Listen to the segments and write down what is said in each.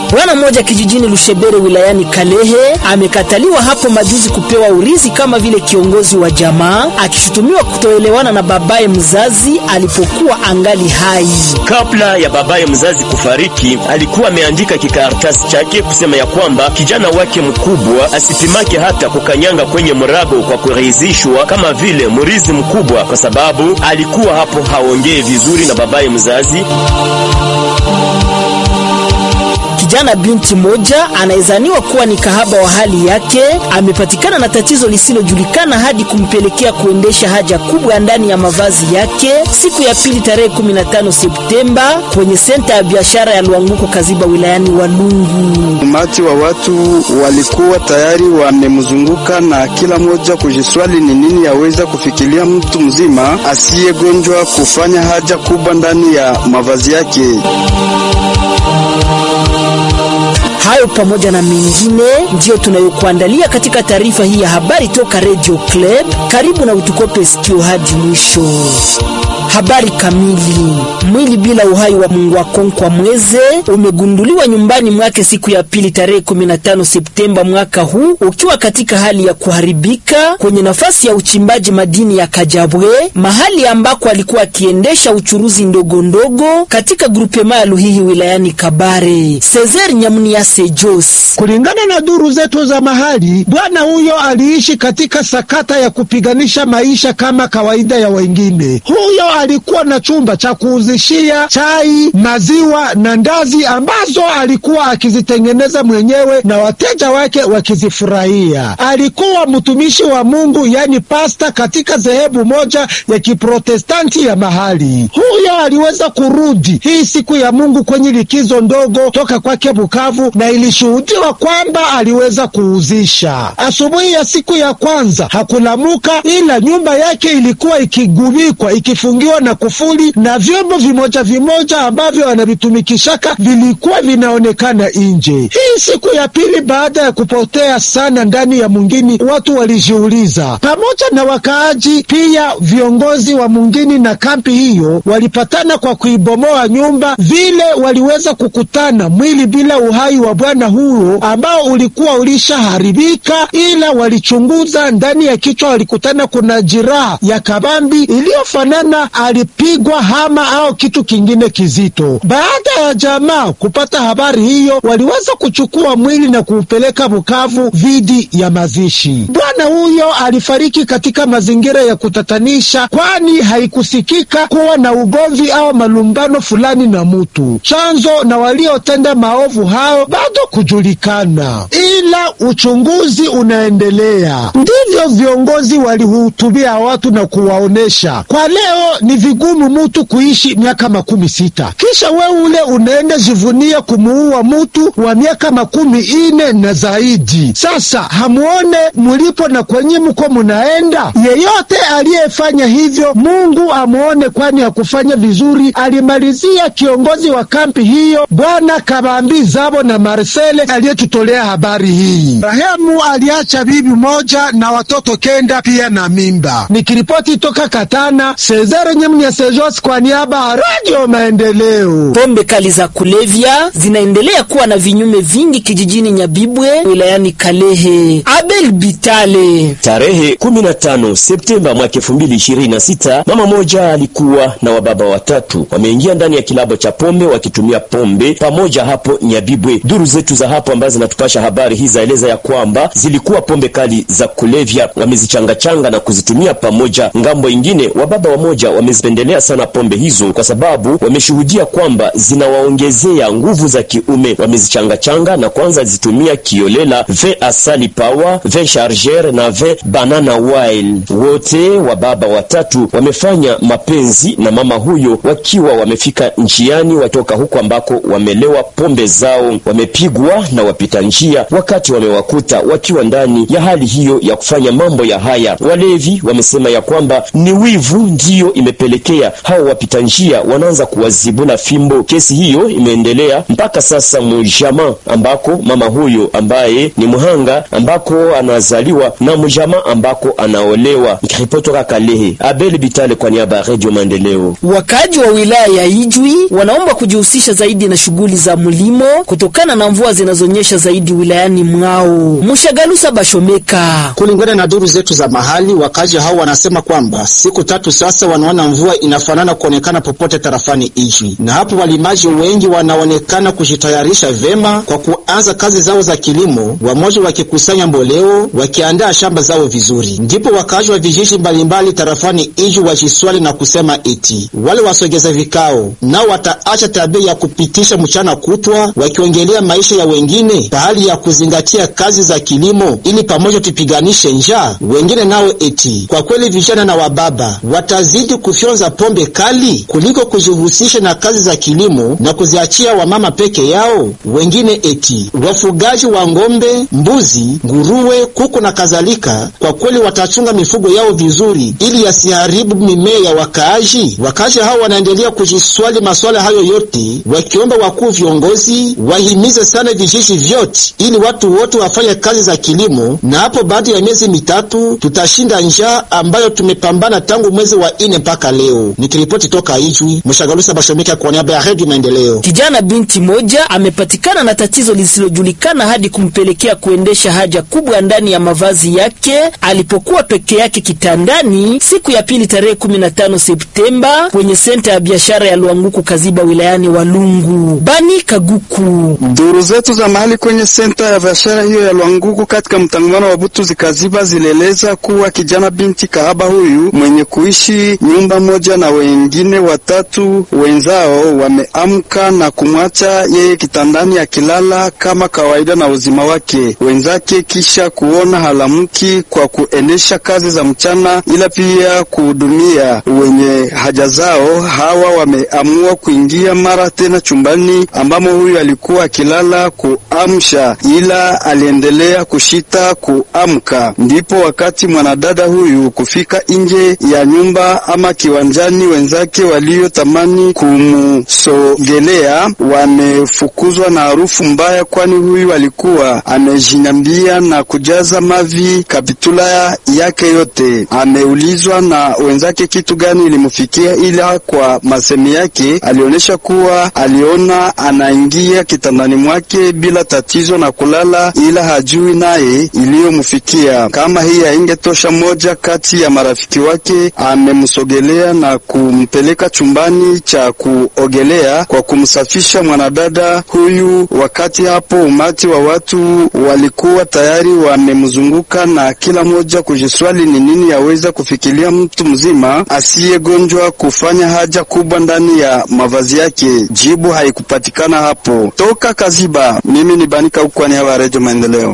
Bwana mmoja kijijini Lushebere wilayani Kalehe amekataliwa hapo majuzi kupewa urithi kama vile kiongozi wa jamaa, akishutumiwa kutoelewana na babaye mzazi alipokuwa angali hai. Kabla ya babaye mzazi kufariki, alikuwa ameandika kikaratasi chake kusema ya kwamba kijana wake mkubwa asipimake hata kukanyanga kwenye mrago kwa kuridhishwa kama vile mrithi mkubwa, kwa sababu alikuwa hapo haongee vizuri na babaye mzazi. Kijana binti moja anayezaniwa kuwa ni kahaba wa hali yake amepatikana na tatizo lisilojulikana hadi kumpelekea kuendesha haja kubwa ndani ya mavazi yake siku ya pili tarehe 15 Septemba kwenye senta ya biashara ya Lwanguko Kaziba wilayani Walungu. Umati wa watu walikuwa tayari wamemzunguka na kila mmoja kujiswali ni nini yaweza kufikiria mtu mzima asiyegonjwa kufanya haja kubwa ndani ya mavazi yake. Hayo pamoja na mengine ndiyo tunayokuandalia katika taarifa hii ya habari toka Radio Club. Karibu na utukope sikio hadi mwisho. Habari kamili. Mwili bila uhai wa Mungwakonkwa Mweze umegunduliwa nyumbani mwake siku ya pili tarehe 15 Septemba mwaka huu ukiwa katika hali ya kuharibika kwenye nafasi ya uchimbaji madini ya Kajabwe, mahali ambako alikuwa akiendesha uchuruzi ndogo ndogo katika grupema ya Luhihi wilayani Kabare. Cesar Nyamuniase Jos. Kulingana na duru zetu za mahali, bwana huyo aliishi katika sakata ya kupiganisha maisha kama kawaida ya wengine. Huyo alikuwa na chumba cha kuuzishia chai, maziwa na ndazi ambazo alikuwa akizitengeneza mwenyewe na wateja wake wakizifurahia. Alikuwa mtumishi wa Mungu, yani pasta, katika dhehebu moja ya Kiprotestanti ya mahali. Huyo aliweza kurudi hii siku ya Mungu kwenye likizo ndogo toka kwake Bukavu, na ilishuhudiwa kwamba aliweza kuuzisha. Asubuhi ya siku ya kwanza hakulamuka, ila nyumba yake ilikuwa ikigubikwa ikifungiwa na kufuli na vyombo vimoja vimoja ambavyo anavitumikishaka vilikuwa vinaonekana nje. Hii siku ya pili baada ya kupotea sana ndani ya mungini, watu walijiuliza, pamoja na wakaaji pia viongozi wa mungini na kampi hiyo walipatana kwa kuibomoa nyumba. Vile waliweza kukutana mwili bila uhai wa bwana huyo ambao ulikuwa ulishaharibika, ila walichunguza ndani ya kichwa, walikutana kuna jiraha ya kabambi iliyofanana alipigwa hama au kitu kingine kizito. Baada ya jamaa kupata habari hiyo, waliweza kuchukua mwili na kuupeleka Bukavu vidi ya mazishi. Bwana huyo alifariki katika mazingira ya kutatanisha, kwani haikusikika kuwa na ugomvi au malumbano fulani na mutu. Chanzo na waliotenda maovu hayo bado kujulikana, ila uchunguzi unaendelea. Ndivyo viongozi walihutubia watu na kuwaonesha kwa leo ni vigumu mutu kuishi miaka makumi sita kisha we ule unaenda jivunia kumuua mutu wa miaka makumi ine na zaidi. Sasa hamuone mulipo na kwenye muko munaenda. Yeyote aliyefanya hivyo Mungu amuone, kwani hakufanya vizuri, alimalizia kiongozi wa kampi hiyo Bwana Kabambi Zabo na Marcele aliyetutolea habari hii. Rahemu aliacha bibi moja na watoto kenda pia na mimba. Nikiripoti toka Katana, Cesare Nyamnyasejos kwa niaba ya Radio Maendeleo. Pombe kali za kulevya zinaendelea kuwa na vinyume vingi kijijini Nyabibwe wilayani Kalehe. Abel Bitale. Tarehe 15 Septemba mwaka 2026, mama moja alikuwa na wababa watatu wameingia ndani ya kilabo cha pombe wakitumia pombe pamoja hapo Nyabibwe. Duru zetu za hapo ambazo zinatupasha habari hii zaeleza ya kwamba zilikuwa pombe kali za kulevya, wamezichangachanga na kuzitumia pamoja. Ngambo ingine, wababa wamoja wamezipendelea sana pombe hizo kwa sababu wameshuhudia kwamba zinawaongezea nguvu za kiume. Wamezichangachanga na kwanza zitumia kiolela, ve asali power, ve charger na ve banana wild. Wote wababa watatu wamefanya mapenzi na mama huyo wakiwa wamefika njiani watoka huko ambako wamelewa pombe zao, wamepigwa na wapita njia waka wakati wamewakuta wakiwa ndani ya hali hiyo ya kufanya mambo ya haya. Walevi wamesema ya kwamba ni wivu ndiyo imepelekea hao wapita njia wanaanza kuwazibula fimbo. Kesi hiyo imeendelea mpaka sasa mujama ambako mama huyo ambaye ni mhanga ambako anazaliwa na mujama ambako anaolewa. Nikiripoti toka Kalehe, Abel Bitale kwa niaba ya Radio Maendeleo. Wakaaji wa wilaya ya Ijwi wanaomba kujihusisha zaidi na shughuli za mlimo kutokana na mvua zinazonyesha zaidi wilayani mwao. Mushagalusa Bashomeka. Kulingana na duru zetu za mahali, wakazi hao wanasema kwamba siku tatu sasa wanaona mvua inafanana kuonekana popote tarafani Ijwi, na hapo walimaji wengi wanaonekana kujitayarisha vema kwa kuanza kazi zao za kilimo, wamoja wakikusanya mboleo, wakiandaa shamba zao vizuri. Ndipo wakazi wa vijiji mbalimbali tarafani Ijwi wajiswali na kusema eti wale wasogeza vikao nao wataacha tabia ya kupitisha mchana kutwa wakiongelea maisha ya wengine pahali ya kuzingatia kazi za kilimo ili pamoja tupiganishe njaa. Wengine nao eti kwa kweli vijana na wababa watazidi kufyonza pombe kali kuliko kujihusisha na kazi za kilimo na kuziachia wamama peke yao. Wengine eti wafugaji wa ng'ombe, mbuzi, nguruwe, kuku na kadhalika, kwa kweli watachunga mifugo yao vizuri ili yasiharibu mimea ya wakaaji. Wakaaji hao wanaendelea kujiswali maswala hayo yote, wakiomba wakuu viongozi wahimize sana vijiji vyote ili watu wote wafanye kazi za kilimo, na hapo baada ya miezi mitatu tutashinda njaa ambayo tumepambana tangu mwezi wa ine mpaka leo. Nikiripoti toka Ijwi, Mshagalusa Bashomika kwa niaba ya Redio Maendeleo. Kijana binti moja amepatikana na tatizo lisilojulikana hadi kumpelekea kuendesha haja kubwa ndani ya mavazi yake alipokuwa peke yake kitandani siku ya pili tarehe 15 Septemba kwenye senta ya biashara ya Lwanguku Kaziba wilayani Walungu. Bani Kaguku. Duru zetu za mahali kwenye senta ya biashara hiyo ya Lwanguku katika mtangamano wa Butu zikaziba zilieleza kuwa kijana binti kahaba huyu mwenye kuishi nyumba moja na wengine watatu wenzao wameamka na kumwacha yeye kitandani akilala kama kawaida na uzima wake wenzake, kisha kuona halamki kwa kuendesha kazi za mchana, ila pia kuhudumia wenye haja zao. Hawa wameamua kuingia mara tena chumbani ambamo huyu alikuwa akilala kuamsha, ila aliendelea kushita kuamka. Ndipo wakati mwanadada huyu kufika nje ya nyumba ama kiwanjani, wenzake waliotamani kumsogelea wamefukuzwa na harufu mbaya, kwani huyu alikuwa amejinyambia na kujaza mavi kapitula yake yote. Ameulizwa na wenzake kitu gani ilimfikia, ila kwa masemi yake alionyesha kuwa aliona anaingia kitandani mwake bila tatizo na kulala, ila hajui naye iliyomfikia. Kama hii haingetosha, moja kati ya marafiki wake amemsogelea na kumpeleka chumbani cha kuogelea kwa kumsafisha mwanadada huyu. Wakati hapo umati wa watu walikuwa tayari wamemzunguka na kila mmoja kujiswali ni nini yaweza kufikiria mtu mzima asiyegonjwa kufanya haja kubwa ndani ya mavazi yake. Jibu haikupatikana hapo. Toka Kaziba, mimi ni Banika huko niaba ya Redio Maendeleo.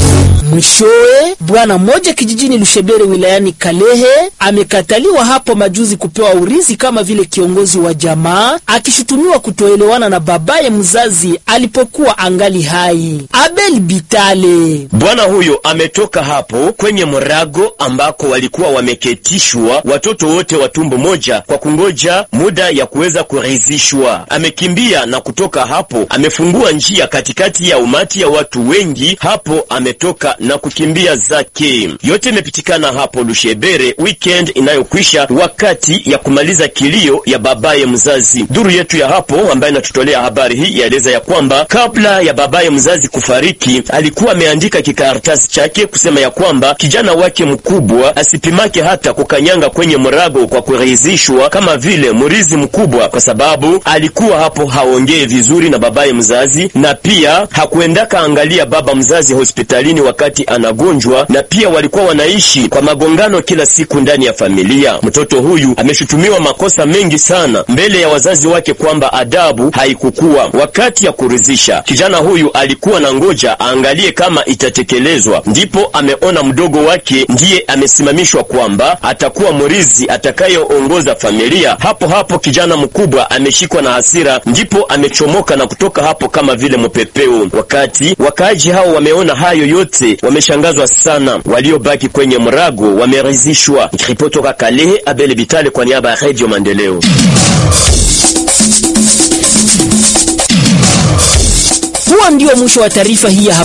Mwishowe, bwana mmoja kijijini Lushebere wilayani Kalehe amekataliwa hapo majuzi kupewa urithi kama vile kiongozi wa jamaa, akishutumiwa kutoelewana na babaye mzazi alipokuwa angali hai. Abel Bitale. Bwana huyo ametoka hapo kwenye mrago ambako walikuwa wameketishwa watoto wote wa tumbo moja kwa kungoja muda ya kuweza kuridhishwa. Amekimbia na kutoka hapo, amefungua njia katikati ya umati ya watu wengi. Hapo ametoka na kukimbia zake. Yote imepitikana hapo Lushebere weekend inayokwisha, wakati ya kumaliza kilio ya babaye mzazi. Duru yetu ya hapo ambaye inatutolea habari hii yaeleza ya kwamba kabla ya babaye mzazi kufariki, alikuwa ameandika kikaratasi chake kusema ya kwamba kijana wake mkubwa asipimake hata kukanyanga kwenye mrago kwa kuridhishwa kama vile murizi mkubwa, kwa sababu alikuwa hapo haongee vizuri na babaye mzazi, na pia hakuendaka angalia baba mzazi hospitalini wakati wakati anagonjwa, na pia walikuwa wanaishi kwa magongano kila siku ndani ya familia. Mtoto huyu ameshutumiwa makosa mengi sana mbele ya wazazi wake kwamba adabu haikukuwa wakati ya kuridhisha. Kijana huyu alikuwa na ngoja aangalie kama itatekelezwa, ndipo ameona mdogo wake ndiye amesimamishwa kwamba atakuwa mrizi atakayeongoza familia. Hapo hapo kijana mkubwa ameshikwa na hasira, ndipo amechomoka na kutoka hapo kama vile mpepeo. Wakati wakaaji hao wameona hayo yote, wameshangazwa sana. Waliobaki kwenye mrago wameridhishwa. Nikiripoti toka Kalehe, Abel Bitale kwa niaba ya Radio Maendeleo. Huo ndio mwisho wa taarifa hii ya